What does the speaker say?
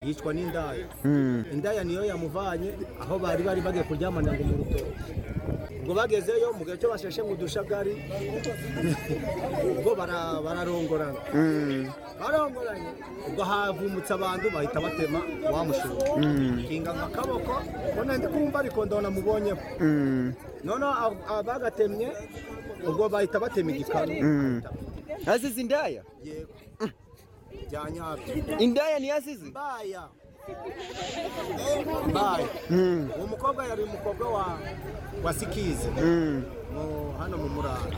yicwa n'indaya indaya niyo yamuvanye aho bari bari bagiye kuryamanira ngo mu rutoki ubwo bagezeyo mu gihe cyo basheshe mu dushagari ubwo bara- bararongorana barongoranye ubwo havumutse abantu bahita batema wamushura kinga akaboko ubona ndi kumva ariko ndabona mubonyeho noneho ab- abagatemye ubwo bahita batema igikanu Azize indaya? yego byanyabyo Indaya ni azize? mbaya mbaya uwo mukobwa yari umukobwa wa wa sikizi mu- hano mu murara